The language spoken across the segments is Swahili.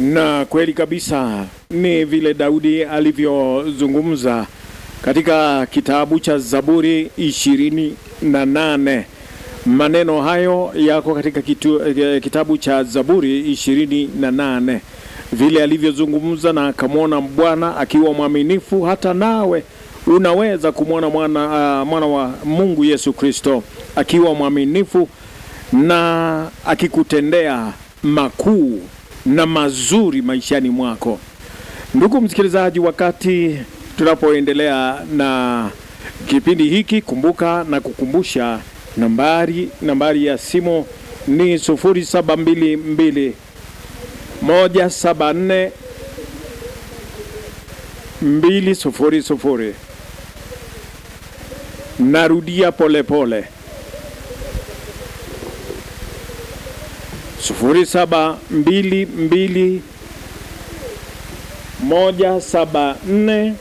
Na kweli kabisa ni vile Daudi alivyozungumza katika kitabu cha Zaburi ishirini na nane. Maneno hayo yako katika kitu, eh, kitabu cha Zaburi ishirini na nane, vile alivyozungumza na akamwona Bwana akiwa mwaminifu. Hata nawe unaweza kumwona mwana, uh, mwana wa Mungu Yesu Kristo akiwa mwaminifu na akikutendea makuu na mazuri maishani mwako. Ndugu msikilizaji, wakati tunapoendelea na kipindi hiki, kumbuka na kukumbusha nambari nambari ya simu ni 0722 174 200. Narudia polepole sufuri saba mbili mbili moja saba nne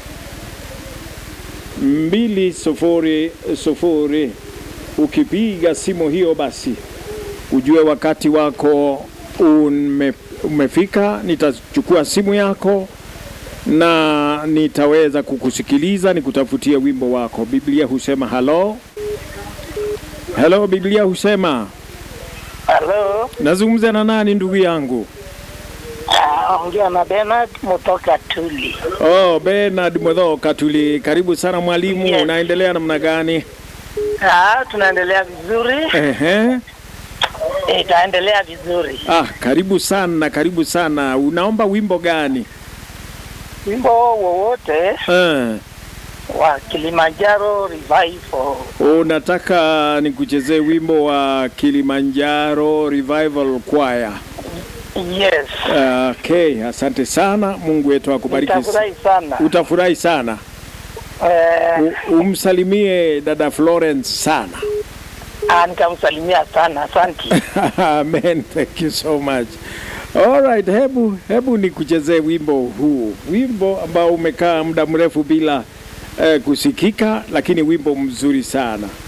mbili sufuri sufuri. Ukipiga simu hiyo, basi ujue wakati wako ume, umefika. Nitachukua simu yako na nitaweza kukusikiliza, nikutafutia wimbo wako. Biblia husema halo halo, Biblia husema Halo, Nazungumza na nani ndugu yangu? ah, ongea na Bernard kutoka Tuli. Oh, Bernard Mwedho Katuli, karibu sana mwalimu. Yes. Unaendelea namna gani? Ah, tunaendelea vizuri, Ehe. itaendelea vizuri. Ah, karibu sana, karibu sana. Unaomba wimbo gani? Wimbo wowote Eh, wa Kilimanjaro Revival. unataka nikuchezee wimbo wa Kilimanjaro Revival Choir? Yes, Ah, Okay, asante sana. Mungu wetu akubariki. nitafurahi sana. Utafurahi sana. Eh, U, umsalimie dada Florence sana. ah, nitamsalimia sana, asanti. Amen, thank you so much. All right, hebu hebu nikuchezee wimbo huu, wimbo ambao umekaa muda mrefu bila eh, kusikika, lakini wimbo mzuri sana.